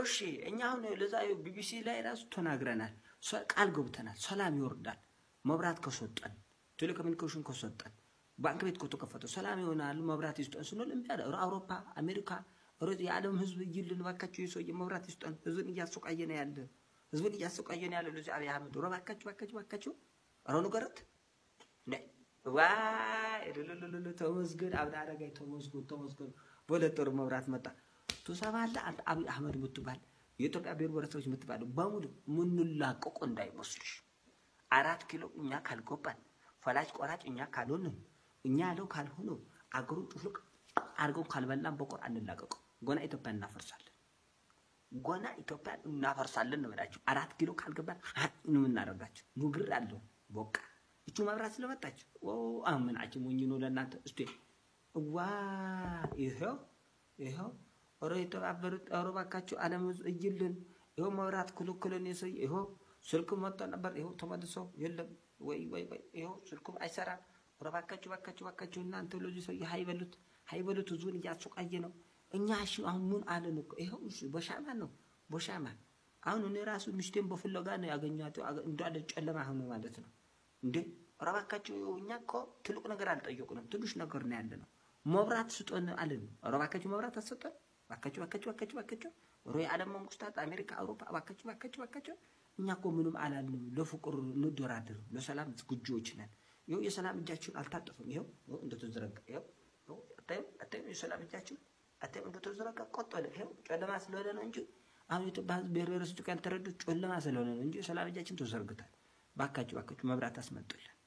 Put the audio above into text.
እሺ እኛ አሁን ለዛ ቢቢሲ ላይ ራሱ ተናግረናል፣ ሰ- ቃል ገብተናል። ሰላም ይወርዳል፣ መብራት ከሰጠን፣ ቴሌኮሙኒኬሽን ከሰጠን፣ ባንክ ቤት ከተከፈተ ሰላም ይሆናል፣ መብራት ይስጠን ስንል እምቢ አለ። ኧረ አውሮፓ፣ አሜሪካ፣ ኧረ የዓለም ህዝብ እይልን እባካችሁ የሰውዬ መብራት ይስጠን፣ ህዝብን እያሰቃየ ነው ያለ፣ ህዝብን እያሰቃየ ነው ያለ ለዚህ አብይ አህመድ ኧረ እባካችሁ፣ እባካችሁ፣ እባካችሁ ኧረ ንገረት እንዴ ዋይ እልልልልል ተመስገን አብነ አረጋይ ተመስገን ተመስገን በሁለት ወር መብራት መጣ። ትሰማለህ አንተ አብይ አህመድ የምትባል የኢትዮጵያ ብሔር ብሔረሰቦች የምትባለው በሙሉ ምንላቀቁ እንዳይመስልሽ። አራት ኪሎ እኛ ካልገባን ፈላጭ ቆራጭ እኛ ካልሆንን እኛ ያለው ካልሆነ አገሩን ጭፍልቅ አድርገው ካልበላን በቆር አንላቀቁ። ጎና ኢትዮጵያ እናፈርሳለን። ጎና ኢትዮጵያን እናፈርሳለን ነው የምላችሁ። አራት ኪሎ ካልገባን ነው የምናደርጋቸው። ንግር አለው በቃ እቹ መብራት ስለመጣች አምናችን ሞኝ ነው ለእናንተ እስቲ ዋ ይኸው ይኸው ኧረ የተባበሩት ኧረ እባካችሁ ዓለም ህዝብ እይልን ይኸው መብራት ክልክልን የሰው ይኸው ስልክ መጥቶ ነበር ይኸው ተመልሶ የለም ወይ ወይ ወይ ይኸው ስልኩም አይሰራም ኧረ እባካችሁ እባካችሁ እባካችሁ እናንተ ለዚህ ሰው ሀይበሉት ሀይበሉት ህዝቡን እያሰቃየ ነው እኛ እሺ አሁን ምን አለን እኮ ይኸው እሺ በሻማ ነው በሻማ አሁን እኔ ራሱ ሚስቴን በፍለጋ ነው ያገኘኋቸው እንዳለ ጨለማ ሆነ ማለት ነው እንዴ ኧረ እባካችሁ እኛ እኮ ትልቅ ነገር አልጠየቁንም ትንሽ ነገር ነው ያለ ነው መብራት ስጦን አለን ኧረ እባካችሁ መብራት አሰጠን እባካችሁ እባካችሁ እባካችሁ እባካችሁ ኧረ የዓለም መንግስታት አሜሪካ አውሮፓ እባካችሁ እባካችሁ እባካችሁ እኛ እኮ ምንም አላልንም ለፍቅር እንደራደር ለሰላም ዝግጁዎች ነን ይኸው የሰላም እጃችሁን አልታጠፍም ይኸው ይኸው እንደተዘረጋ ይኸው ይኸው አታዩም አታዩም የሰላም እጃችሁን አታዩም እንደተዘረጋ ቆጠለ ይኸው ጨለማ ስለሆነ ነው እንጂ አሁን የኢትዮጵያ ህዝብ ብሔር ብሔረሰቦች ካልተረዱት ጨለማ ስለሆነ ነው እንጂ የሰላም እጃችን ተዘርግቷል ባካችሁ ባካችሁ መብራት አስመጡልን